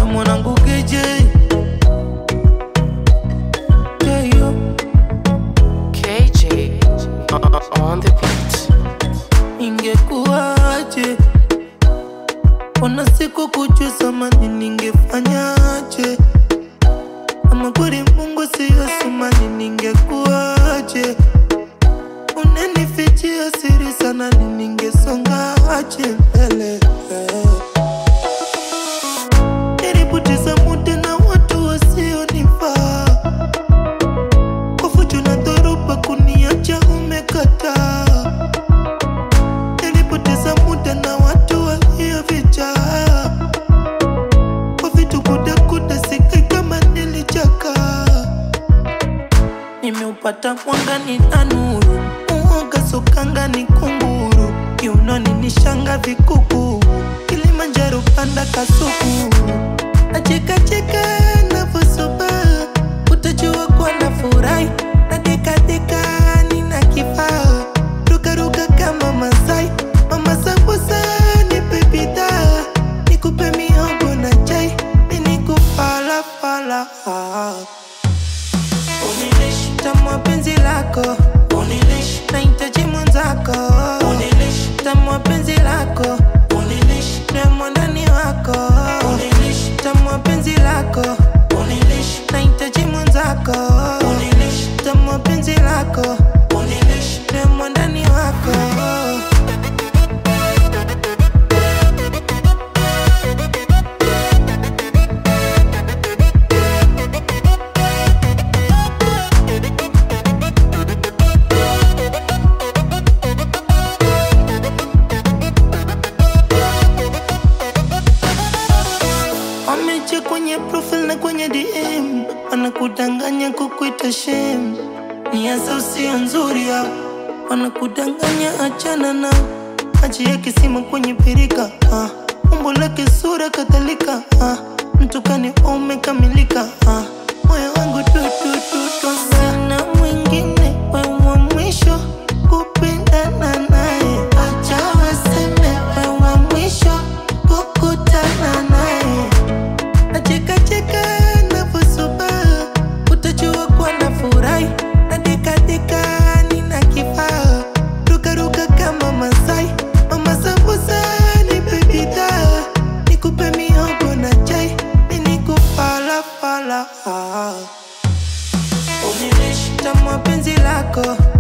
mwanangu KJ Keyo KJ uh, on the beat. ingekuwaje ona siku kujua samani ningefanyaje ama kweli mungu siyo sumani ningekuwaje unanifichia siri sana ni ningesongaje mbele nilipoteza muda na watu wasionifaa kwa fujo na dhoruba kuniacha umekataa nilipoteza muda na watu waliovijaa kwa vitu kudakuda sikai kama nilichaka nimeupata mwanga ni tanuru muoga sokanga ni kunguru kiunoni ni shanga vikuku kilimanjaro panda kasuku nachekacheka navosoba utajua kuwa na furahi na dekadeka nina kifaa rukaruka kama masai mama sambusa nipe bidhaa nikupe mihogo na chai minikufalafala unilish tamwa penzi lako unilish nahitaji mwenzako unilish tamwa penzi lako unilish nemo ndani wako unilish tamwa penzi lako unilish nahitaji mwenzako unilish tamwa penzi lako unilish nemo ndani wako wameche kwenye profile na kwenye DM wanakudanganya kukuita shem ni hasa usio nzuri ya wanakudanganya achana na maji ya kisima kwenye pirika ah. umbo lake sura kadhalika ah. mtukani umekamilika ah. moyo wangu tutututu sana mwingine wewa mwisho kupendana naye acha waseme wewa mwisho kukutana naye nachekacheka navosoba utajua kuwa na furahi na dekadeka nina kifaa rukaruka kama masai mama sambusa nipe bidhaa nikupe mihogo na chai minikufalafala unilish tamwa penzi lako